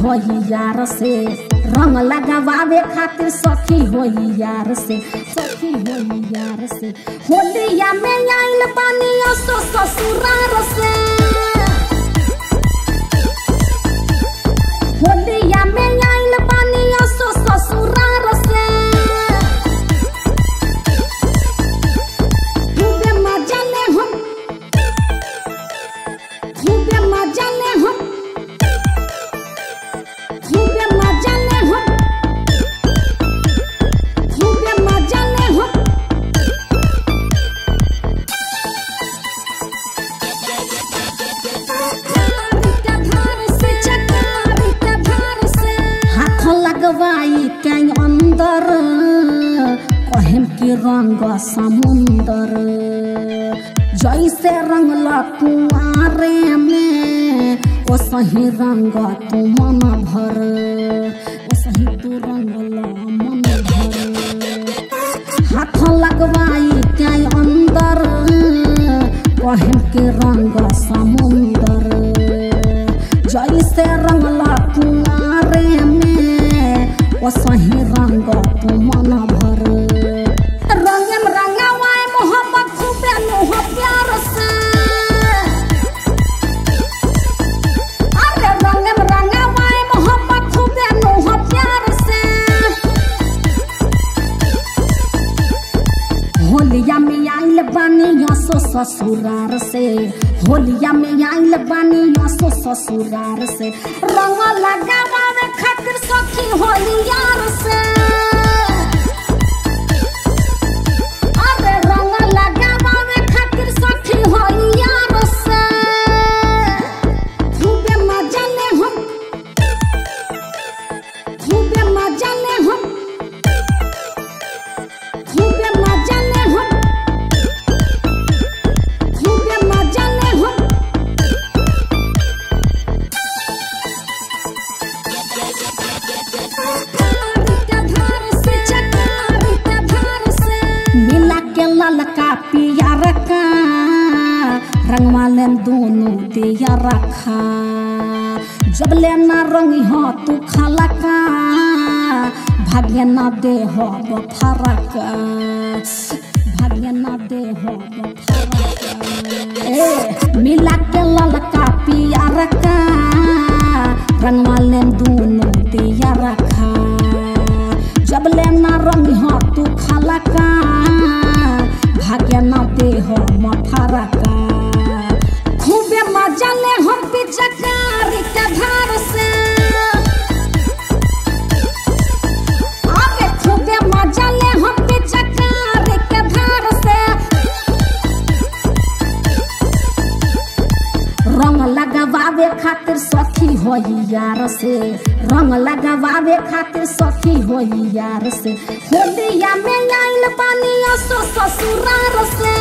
होई यार से रंग लगावे खातिर सखी होई यार से सखी होई यार से होलिया में आइल पानी सो ससुरार से होलिया में आइल पानी सो ससुरार से खूबे मजा ले हम खूबे मजा ले हम खूबे मजा ले हम खूबे मजा ले हम हाथ लगवाई के अंदर कहम के रंग समुंदर जैसे रंगला कुआरे में ओ सही रंग तू मन भर ओ सही तू रंगला मन भर हाथ लगवाई के अंदर कहम के रंग समुंदर जैसे रंगला कुआरे में ओ सही रंग तू मन भर रंगम रंगवाए मोहब्बत खूबे मोह प्यार से अरे रंगम रंगवाए मोहब्बत खूबे मोह प्यार से होलिया में आइल बानी यसो ससुरार से होलिया में आइल बानी यसो ससुरार से रंग लगावे खातिर सखी होलियार से अरे रंग लगावे खातिर सखी होलियार से खूबे मजा ले हम खूबे मजा ले हम खूबे मजा ले हम खूबे मजा ले हम मिला के ललका पियर का रंगवा लेन दोनों दिया रखा जब लेना रंगी हो तू खाला का भाग्य ना दे हो फरक भाग्य ना दे हो फरक ए मिला के ललका पियर का रंगवा लेन दोनों दिया रखा जब लेना रंग हो तू खाला का भाग्य न दे हो मफारा का खूबे मजा ले हम पिचकारी के धार से आगे खूबे मजा ले हम पिचकारी के धार से रंग लगावे खातिर सखी होई यार से रंग लगावे खातिर सखी होई यार से होलिया में आइल पानी सो ससुरार से